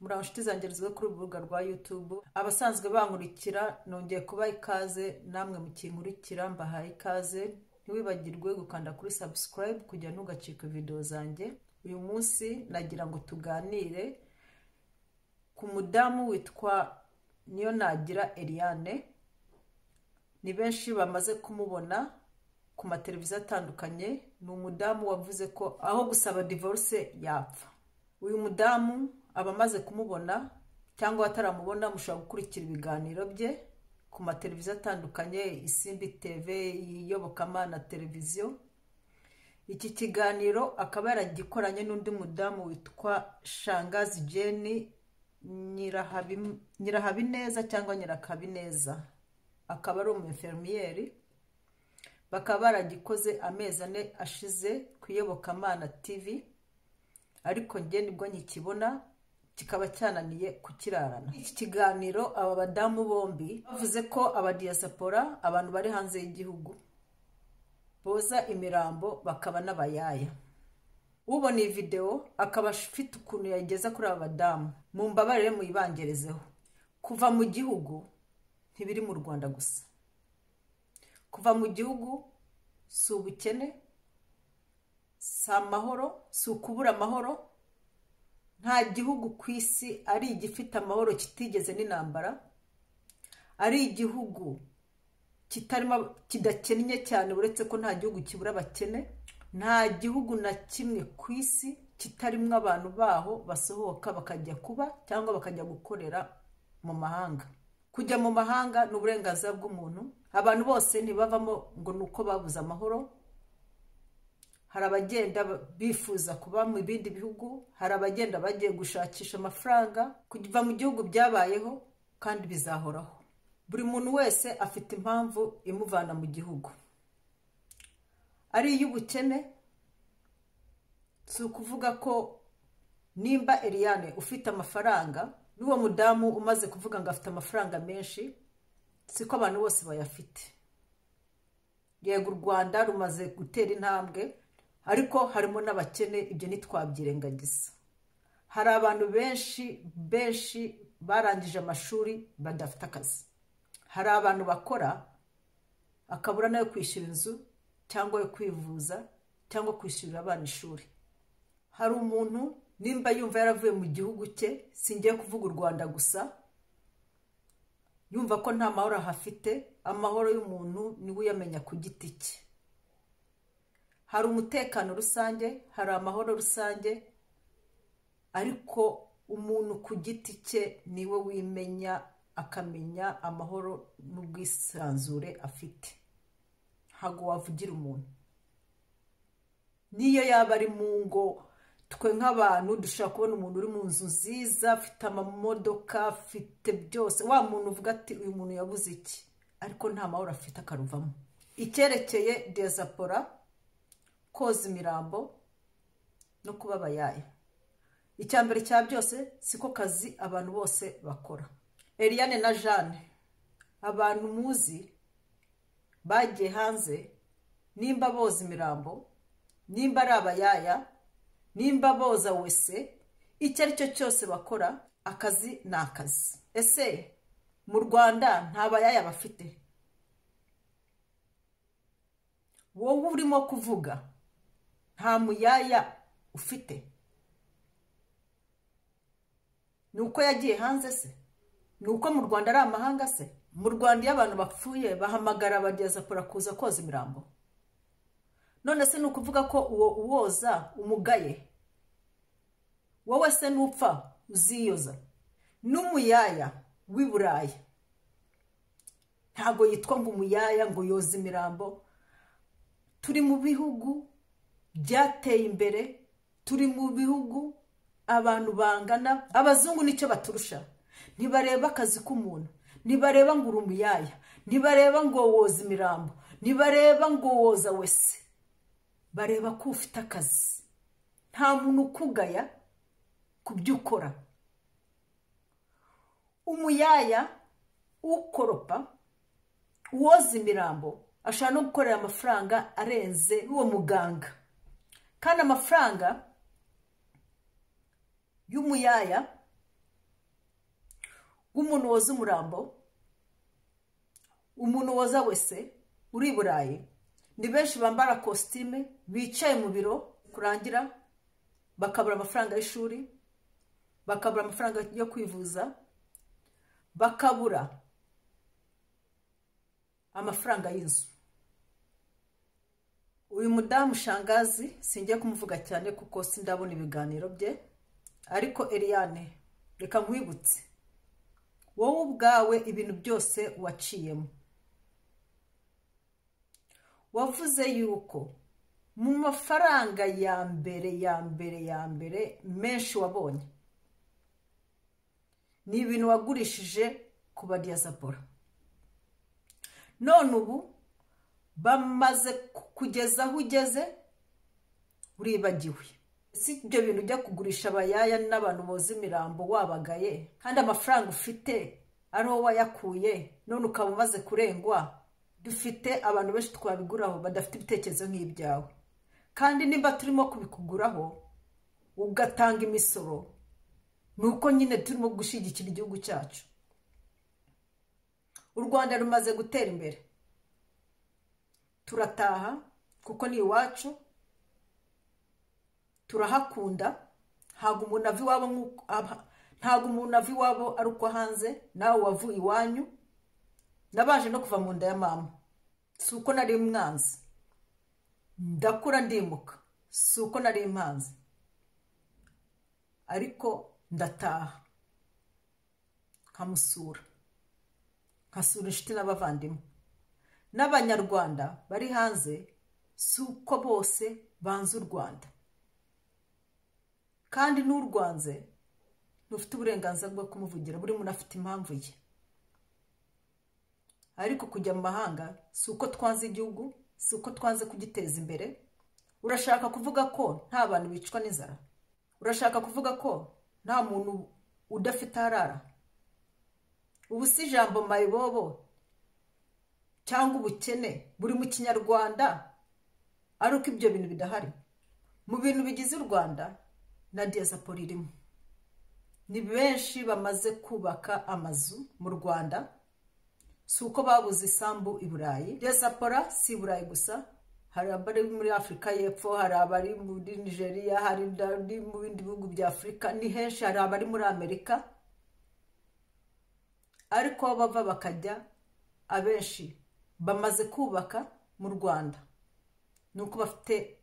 muraho nshuti zanjye ziba kuri ubu rubuga rwa YouTube abasanzwe bankurikira nongeye kubaha ikaze namwe mukinkurikira mbahaye ikaze ntiwibagirwe gukanda kuri subscribe kujya ntugacika video zanjye uyu munsi nagira ngo tuganire ku mudamu witwa niyo nagira Eliane ni benshi bamaze kumubona ku mateleviziyo atandukanye ni umudamu wavuze ko aho gusaba divorce yapfa uyu mudamu abamaze kumubona cyangwa bataramubona mushobora gukurikira ibiganiro bye ku mateleviziyo atandukanye isimbi tv iyobokamana televiziyo iki kiganiro akaba yaragikoranye n'undi mudamu witwa shangazi jeni nyirahabineza cyangwa nyirakabineza akaba ari umufermiyeri bakaba baragikoze amezi ane ashize ku iyobokamana tv ariko njye nibwo nkikibona kikaba cyananiye kukirarana iki kiganiro aba badamu bombi bavuze ko abadiyasapora abantu bari hanze y'igihugu boza imirambo bakaba n'abayaya ubona iyi videwo akaba afite ukuntu yayigeza kuri aba badamu mu mbabarire muyibangerezeho kuva mu gihugu ntibiri mu rwanda gusa kuva mu gihugu si ubukene si amahoro si ukubura amahoro nta gihugu ku isi ari igifite amahoro kitigeze n'intambara ari igihugu kitarimo kidakennye cyane uretse ko nta gihugu kibura abakene nta gihugu na kimwe ku isi kitarimo abantu baho basohoka bakajya kuba cyangwa bakajya gukorera mu mahanga kujya mu mahanga ni uburenganzira bw'umuntu abantu bose ntibavamo ngo ni uko babuze amahoro hari abagenda bifuza kuba mu bindi bihugu hari abagenda bagiye gushakisha amafaranga kuva mu gihugu byabayeho kandi bizahoraho buri muntu wese afite impamvu imuvana mu gihugu ari iy'ubukene si ukuvuga ko nimba Eliane ufite amafaranga n'uwo mudamu umaze kuvuga ngo afite amafaranga menshi siko abantu bose bayafite yego u rwanda rumaze gutera intambwe ariko harimo n'abakene ibyo ntitwabyirengagiza hari abantu benshi benshi barangije amashuri badafite akazi hari abantu bakora akabura nayo kwishyura inzu cyangwa yo kwivuza cyangwa kwishyurira abana ishuri hari umuntu nimba yumva yaravuye mu gihugu cye singiye kuvuga u rwanda gusa yumva ko nta mahoro ahafite amahoro y'umuntu niwe uyamenya ku giti cye hari umutekano rusange hari amahoro rusange ariko umuntu ku giti cye niwe wimenya akamenya amahoro n'ubwisanzure afite ntabwo wavugira umuntu niyo yaba ari mu ngo twe nk'abantu dushobora kubona umuntu uri mu nzu nziza afite amamodoka afite byose wa muntu uvuga ati uyu muntu yabuze iki ariko nta mahoro afite akaruvamo icyerekeye dezapora koza imirambo no kuba abayaya icya mbere cya byose siko kazi abantu bose bakora Eliane na Jeanne abantu muzi bagiye hanze nimba boza imirambo nimba ari abayaya nimba boza wese icyo ari cyo cyose bakora akazi ni akazi ese mu rwanda nta bayaya bafite wowe urimo kuvuga nta muyaya ufite ni uko yagiye hanze se ni uko mu rwanda ari amahanga se mu rwanda iyo abantu bapfuye bahamagara abadiyasapora kuza koza imirambo none se ni ukuvuga ko uwo uwoza umugaye wowe se n'upfa uziyoza n'umuyaya w'i burayi ntabwo yitwa ngo umuyaya ngo yoze imirambo turi mu bihugu byateye imbere turi mu bihugu abantu bangana abazungu nicyo baturusha ntibareba akazi k'umuntu ntibareba ngo uri umuyaya ntibareba ngo woza imirambo ntibareba ngo woza wese bareba ko ufite akazi nta muntu ukugaya ku byo ukora umuyaya ukoropa uwoza imirambo ashobora no gukorera amafaranga arenze uwo muganga kandi amafaranga y'umuyaya umuntu woza umurambo umuntu woza wese uri i burayi ni benshi bambara kositime bicaye mu biro kurangira bakabura amafaranga y'ishuri bakabura amafaranga yo kwivuza bakabura amafaranga y'inzu uyu mudamu shangazi singiye kumuvuga cyane kuko sindabona ibiganiro bye ariko Eliane reka nkwibutse wowe ubwawe ibintu byose waciyemo wavuze yuko mu mafaranga ya mbere ya mbere ya mbere menshi wabonye ni ibintu wagurishije ku badiyazapora none ubu bamaze kugeza aho ugeze uribagiwe si ibyo bintu ujya kugurisha abayaya n'abantu boza imirambo wabagaye kandi amafaranga ufite ariho wayakuye none ukaba umaze kurengwa dufite abantu benshi twabiguraho badafite ibitekerezo nk'ibyawe kandi nimba turimo kubikuguraho ugatanga imisoro ni uko nyine turimo gushyigikira igihugu cyacu u rwanda rumaze gutera imbere turataha kuko ni iwacu turahakunda ntabwo umuntu ava iwabo ntabwo umuntu ava iwabo ari uko hanze nawe wavuye iwanyu nabaje no kuva mu nda ya mama si uko nari mwanzi ndakura ndimuka si uko nari impanzi ariko ndataha nkamusura nkasura inshuti n'abavandimwe n'abanyarwanda bari hanze si uko bose banze u rwanda kandi n'urwanze ntufite uburenganzira bwo kumuvugira buri muntu afite impamvu ye ariko kujya mu mahanga si uko twanze igihugu si uko twanze kugiteza imbere urashaka kuvuga ko nta bantu bicwa n'inzara urashaka kuvuga ko nta muntu udafite arara ubu si ijambo mayibobo cyangwa ubukene buri mu kinyarwanda ari uko ibyo bintu bidahari mu bintu bigize u rwanda na diyasipora irimo ni benshi bamaze kubaka amazu mu rwanda si uko babuze isambu i burayi diyasipora si i burayi gusa hari abari muri afurika y'epfo hari abari muri nigeria hari abari mu bindi bihugu bya afurika ni henshi hari abari muri amerika ariko aho bava bakajya abenshi bamaze kubaka mu rwanda ni uko bafite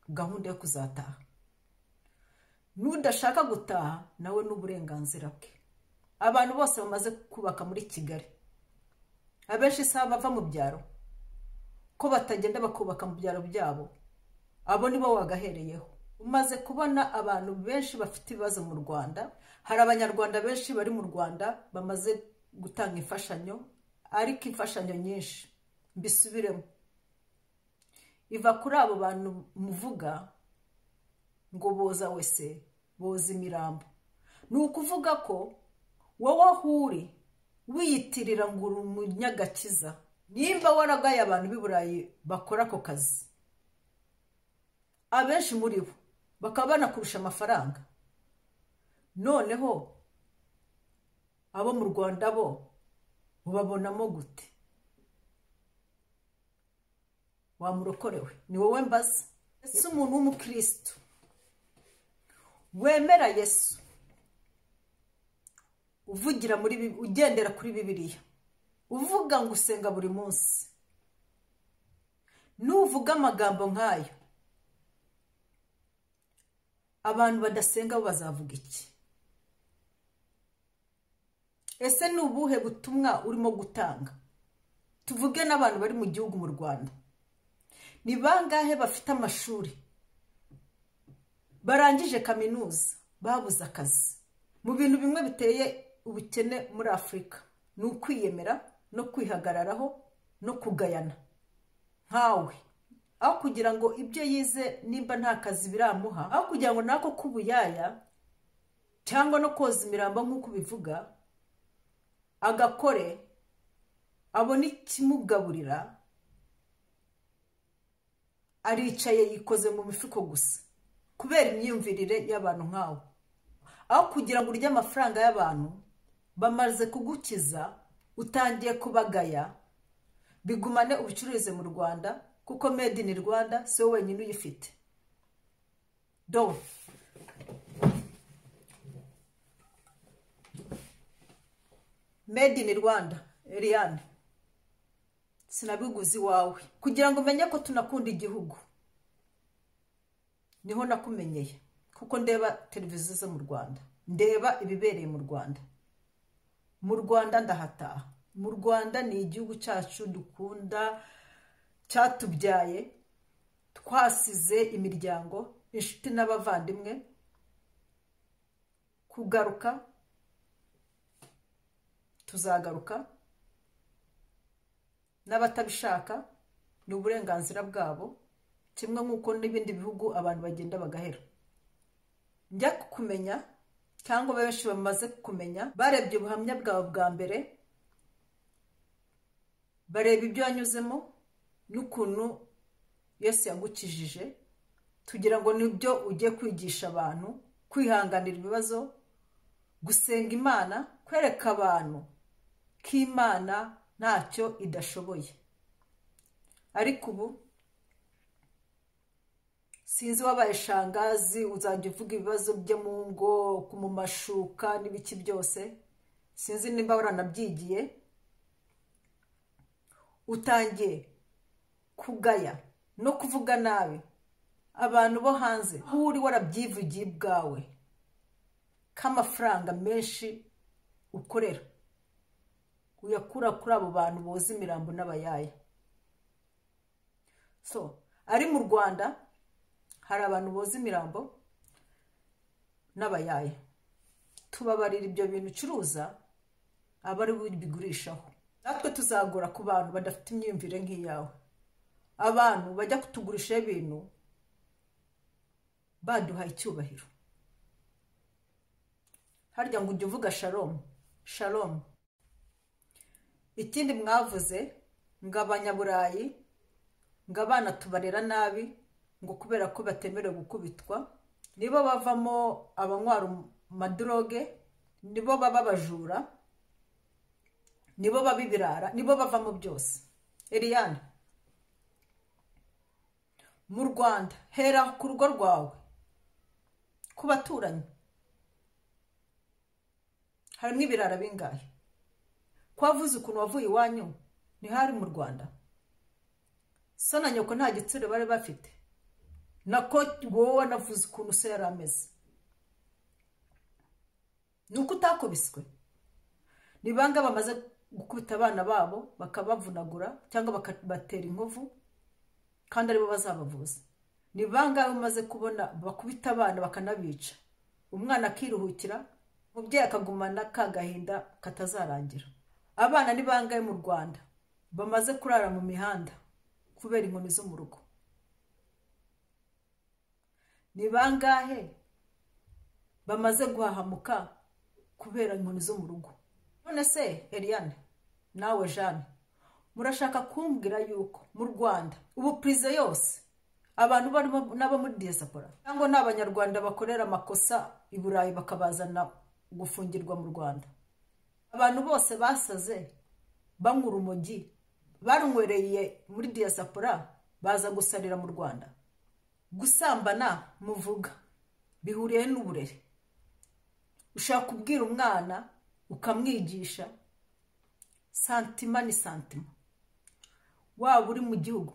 gahunda yo kuzataha n'udashaka gutaha nawe n'uburenganzira bwe abantu bose bamaze kubaka muri kigali abenshi isaha bava mu byaro ko batagenda bakubaka mu byaro byabo abo ni bo wagahereyeho umaze kubona abantu benshi bafite ibibazo mu rwanda hari abanyarwanda benshi bari mu rwanda bamaze gutanga imfashanyo ariko imfashanyo nyinshi mbisubiremo iva kuri abo bantu muvuga ngo boza wese boza imirambo ni ukuvuga ko wowe aho uri wiyitirira ngo uri umunyagakiza nimba waragaye abantu b'i burayi bakora ako kazi abenshi muri bo bakaba banakurusha amafaranga noneho abo mu rwanda bo ubabonamo gute wamurokorewe ni wowe mbaza ese umuntu w'umukirisitu wemera yesu uvugira muri ugendera kuri bibiliya uvuga ngo usenga buri munsi nuvuga amagambo nk'ayo abantu badasenga bo bazavuga iki ese ni ubuhe butumwa urimo gutanga tuvuge n'abantu bari mu gihugu mu rwanda ni bangahe bafite amashuri barangije kaminuza babuze akazi mu bintu bimwe biteye ubukene muri afurika ni ukwiyemera no kwihagararaho no kugayana nkawe aho kugira ngo ibyo yize nimba nta kazi biramuha aho kugira ngo nako k'ubuyaya cyangwa no koza imirambo nk'uko ubivuga agakore abone ikimugaburira aricaye yikoze mu mifuko gusa kubera imyumvirire y'abantu nkawe aho kugira ngo urye amafaranga y'abantu bamaze kugukiza utangiye kubagaya bigumane ubucuruzi mu rwanda kuko made in rwanda si wowe wenyine uyifite do made in rwanda Eliane sinabiguze iwawe kugira ngo umenye ko tunakunda igihugu niho nakumenyeye kuko ndeba televiziyo zo mu rwanda ndeba ibibereye mu rwanda mu rwanda ndahataha mu rwanda ni igihugu cyacu dukunda cyatubyaye twasize imiryango inshuti n'abavandimwe kugaruka tuzagaruka n'abatabishaka ni uburenganzira bwabo kimwe nk'uko n'ibindi bihugu abantu bagenda bagahera njya kukumenya cyangwa benshi bamaze kumenya barebye ubuhamya bwawe bwa mbere bareba ibyo wanyuzemo n'ukuntu yose yagukijije tugira ngo nibyo ugiye kwigisha abantu kwihanganira ibibazo gusenga imana kwereka abantu ko imana ntacyo idashoboye ariko ubu sinzi wabaye shangazi uzajya uvuga ibibazo byo mu ngo mu mashuka n'ibiki byose sinzi niba waranabyigiye utangiye kugaya no kuvuga nabi abantu bo hanze aho uri warabyivugiye bwawe k'amafaranga menshi ukorera uyakura kuri abo bantu boza imirambo n'abayaya so ari mu rwanda hari abantu boza imirambo n'abayaya tubabarira ibyo bintu ucuruza aba ari bigurishaho natwe tuzagura ku bantu badafite imyumvire nk'iyawe abantu bajya kutugurishaho ibintu baduha icyubahiro harya ngo ujye uvuga sharomu sharomu ikindi mwavuze ngo abanyaburayi ngo abana tubarera nabi ngo kubera ko batemerewe gukubitwa nibo bavamo abanywara amadoroge nibo baba abajura nibo baba ibirara nibo bavamo byose Eliane mu rwanda hera ku rugo rwawe ku baturanyi harimo ibirara bingahe kwavuze ukuntu wavuye iwanyu ntihari mu rwanda so na nyoko nta gitsure bari bafite nako wowe wanavuze ukuntu so yari ameze ni uko utakubiswe ni banga bamaze gukubita abana babo bakabavunagura cyangwa bakabatera inkovu kandi aribo bazabavuza ni bangahe umaze kubona bakubita abana bakanabica umwana akiruhukira umubyeyi akagumana ka gahinda katazarangira abana ni bangahe mu rwanda bamaze kurara mu mihanda kubera inkoni zo mu rugo ni bangahe bamaze guhahamuka kubera inkoni zo mu rugo none se Eliane nawe jeanne murashaka kumbwira yuko mu rwanda ubu purize yose abantu barimo n'abo muri diyasipora cyangwa ni abanyarwanda bakorera amakosa i burayi bakabazana gufungirwa mu rwanda abantu bose basaze banywa urumogi baranywereye muri diyasipora baza gusarira mu rwanda gusambana muvuga bihuriye n'uburere ushaka kubwira umwana ukamwigisha santima ni santima waba uri mu gihugu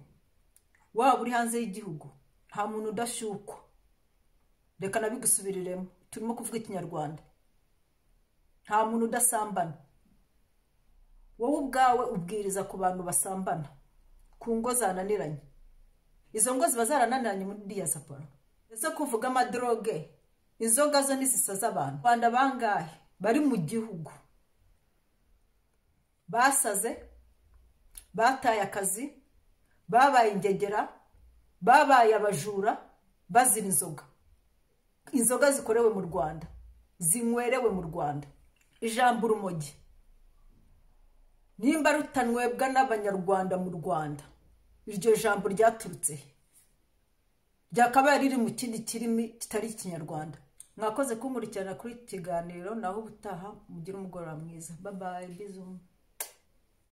waba uri hanze y'igihugu nta muntu udashyukwa reka nabigusubiriremo turimo kuvuga ikinyarwanda nta muntu udasambana wowe ubwawe ubwiriza ku bantu basambana ku ngo zananiranye izo ngo ziba zarananiranye muri diyasipora ndetse kuvuga amadoroge inzoga zo ntizisaza abantu rwanda bangahe bari mu gihugu basaze bataye akazi babaye ingegera babaye abajura bazira inzoga inzoga zikorewe mu rwanda zinywerewe mu rwanda ijambo urumogi nimba rutanywebwa n'abanyarwanda mu rwanda iryo jambo ryaturutse ryakabaye riri mu kindi kirimi kitari ikinyarwanda mwakoze kunkurikirana kuri iki kiganiro naho ubutaha mugire umugoroba mwiza babaye bizu